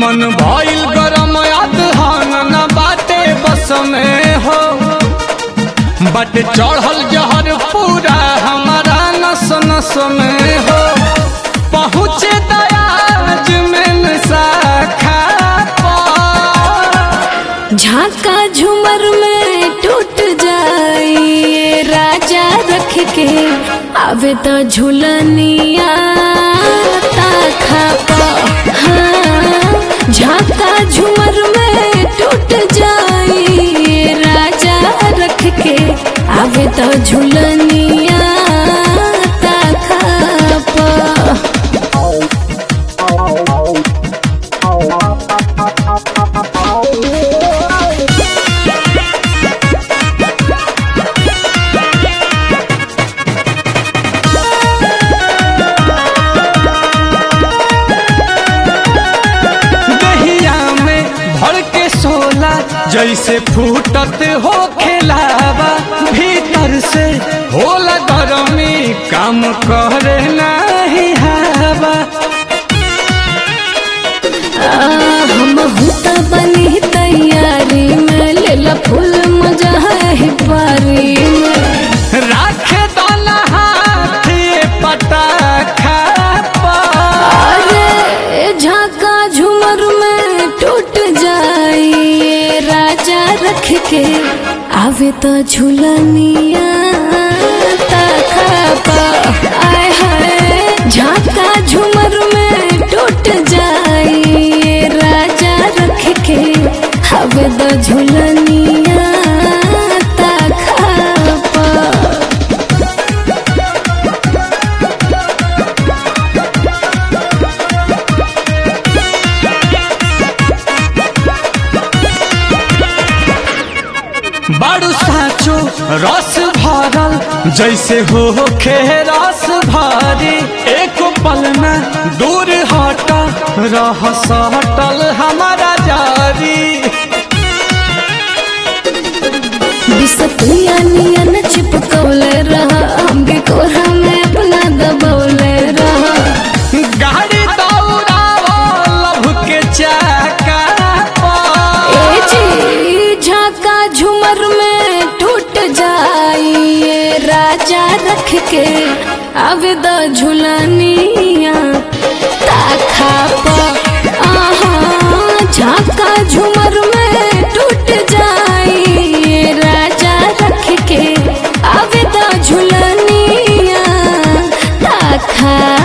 मन भइल गरम अदहन न बाटे बस में हो बट चढ़ल जहर पूरा हमारा नस नस में हो पहुँचे दयाज में शाखा पर। झाका झूमर में टूट जाए राजा रख के आवे तो झूलनिया ताखा पा हाँ, झाका झूमर में टूट जाए राजा रख के आवे तो झूलनिया ताखा पा दहिया में भर के सोला जैसे फूटत हो खेलावा भीतर से होला गरमी काम करे नहीं हवा हम हुता बनी तैयारी में लेला फूल मजा है पारी में राखे दोना हाथ ये पटाखा पर। अरे झाका झूमर में टूट जाए राजा रख के आवे तो झूलनिया ताखा पा आय हाय झाका झूमर में टूट जाए राजा रख के आवे तो झूलनिया ताखा पा बड़ू साचो रस भरल जैसे हो खे रस भरी एक पल में दूर हट रह सटल हमारा जारी बिसतिया नियन चिपकौले रहा हमके कोरा में अपना दबौले रहा गाड़ी दौड़ाओ लभ के चाका पर। ए जी झाका झूमर में टूट जाइए राजा रख के आवे द झुलनिया ताखा पा आहा झाका झूमर में टूट जाइए राजा रख के आवे द झुलनिया ताखा